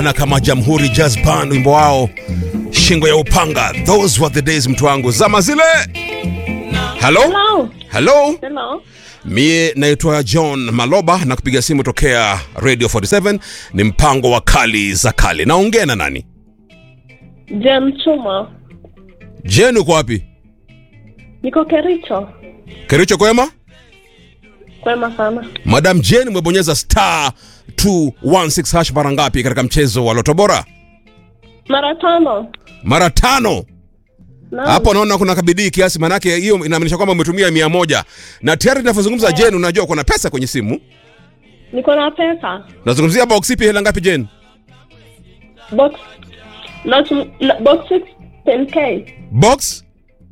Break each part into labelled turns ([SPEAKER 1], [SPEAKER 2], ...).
[SPEAKER 1] wanajulikana kama Jamhuri Jazz Band, wimbo wao shingo ya upanga. Those were the days, mtu wangu, zama zile. Hello,
[SPEAKER 2] Hello.
[SPEAKER 1] hello.
[SPEAKER 2] Hello.
[SPEAKER 1] Mie naitwa John Maloba na kupiga simu tokea Radio 47. Ni mpango wa kali za kale. Naongea na nani?
[SPEAKER 2] Jen Chuma.
[SPEAKER 1] Jen, uko wapi?
[SPEAKER 2] Niko Kericho.
[SPEAKER 1] Kericho kwema?
[SPEAKER 2] Kwema sana.
[SPEAKER 1] Madam Jen, umebonyeza star 216 hash mara ngapi katika mchezo wa Loto Bora?
[SPEAKER 2] Mara tano.
[SPEAKER 1] Mara tano.
[SPEAKER 2] Naam.
[SPEAKER 1] Hapo naona kuna kabidii kiasi, manake hiyo inamaanisha kwamba umetumia mia moja na tayari tunavyozungumza, Jen, unajua kuna pesa kwenye simu.
[SPEAKER 2] Niko na pesa.
[SPEAKER 1] Nazungumzia box ipi, hela ngapi Jen?
[SPEAKER 2] Box. Not na, box 6 10k.
[SPEAKER 1] Box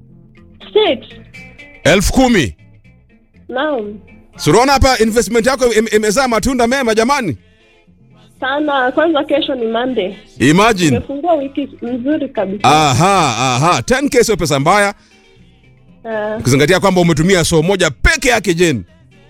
[SPEAKER 2] 6.
[SPEAKER 1] elfu kumi.
[SPEAKER 2] Naam.
[SPEAKER 1] Sunaona hapa investment yako im- imezaa matunda mema jamani.
[SPEAKER 2] Sana. Kwanza kesho ni Monday.
[SPEAKER 1] Imagine.
[SPEAKER 2] Nimefungua wiki nzuri kabisa.
[SPEAKER 1] Aha, aha. 10k sio pesa mbaya
[SPEAKER 2] Eh,
[SPEAKER 1] ukizingatia kwamba umetumia soo moja peke yake Jen.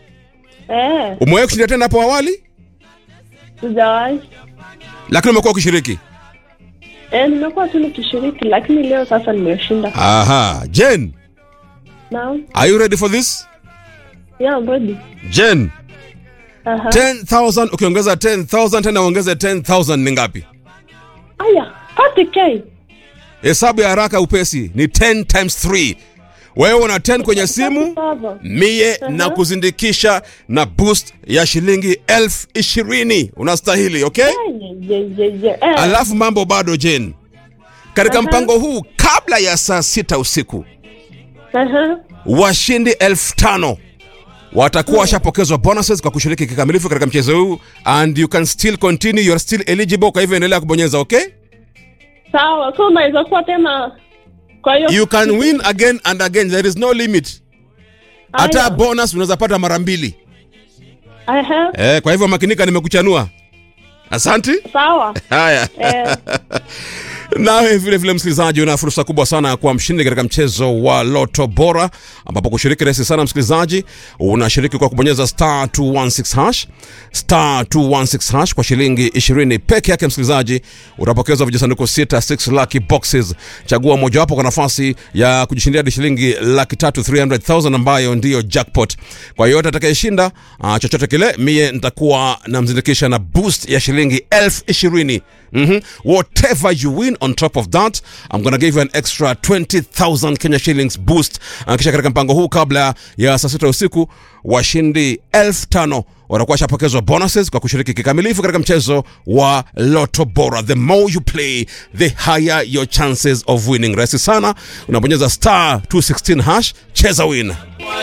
[SPEAKER 2] eh,
[SPEAKER 1] Umewahi kushinda tena hapo awali,
[SPEAKER 2] sijawahi.
[SPEAKER 1] lakini umekuwa ukishiriki.
[SPEAKER 2] Eh, nimekuwa tu nikishiriki lakini leo sasa nimeshinda.
[SPEAKER 1] Aha, Jen,
[SPEAKER 2] Naam.
[SPEAKER 1] are you ready for this?
[SPEAKER 2] Yeah, I'm ready.
[SPEAKER 1] Jen,
[SPEAKER 2] Aha.
[SPEAKER 1] 10,000 ukiongeza 10,000 tena uongeze 10,000 ni ngapi?
[SPEAKER 2] Aya, 40k.
[SPEAKER 1] Hesabu ya haraka upesi ni 10 times 3. Wewe una 10 kwenye simu,
[SPEAKER 2] Saba.
[SPEAKER 1] mie na kuzindikisha na boost ya shilingi elfu ishirini. Unastahili, okay?
[SPEAKER 2] Ye, ye, ye, ye. Eh.
[SPEAKER 1] Alafu mambo bado Jen, katika
[SPEAKER 2] Aha.
[SPEAKER 1] mpango huu kabla ya saa sita usiku
[SPEAKER 2] Aha.
[SPEAKER 1] washindi elfu tano watakuwa washapokezwa bonuses kwa kushiriki kikamilifu katika mchezo huu and you can still continue you're still eligible kwa hivyo endelea kubonyeza okay
[SPEAKER 2] Sawa, so unaweza kuwa tena kwa hiyo
[SPEAKER 1] you can win again and again there is no limit hata
[SPEAKER 2] Aya.
[SPEAKER 1] bonus unaweza pata mara mbili
[SPEAKER 2] Aha.
[SPEAKER 1] eh, kwa hivyo makinika nimekuchanua asanti
[SPEAKER 2] Sawa.
[SPEAKER 1] haya
[SPEAKER 2] Eh,
[SPEAKER 1] nawe vile vile msikilizaji una fursa kubwa sana ya kuwa mshindi katika mchezo wa loto bora ambapo kushiriki rahisi sana msikilizaji unashiriki kwa kubonyeza star 216 hash star 216 hash kwa shilingi 20 peke yake msikilizaji utapokezwa vijisanduku 6 6 lucky boxes chagua mojawapo kwa nafasi ya kujishindia hadi shilingi laki tatu 300000 ambayo ndiyo jackpot kwa yoyote atakayeshinda uh, chochote kile mie nitakuwa namzindikisha na boost ya shilingi elfu ishirini mm-hmm. whatever you win on top of that i'm gonna give you an extra 20000 kenya shillings boost uh, kisha katika mpango huu kabla ya saa sita usiku washindi elfu tano watakuwa washapokezwa bonuses kwa kushiriki kikamilifu katika mchezo wa loto bora the more you play the higher your chances of winning rahisi sana unabonyeza star 216 hash cheza win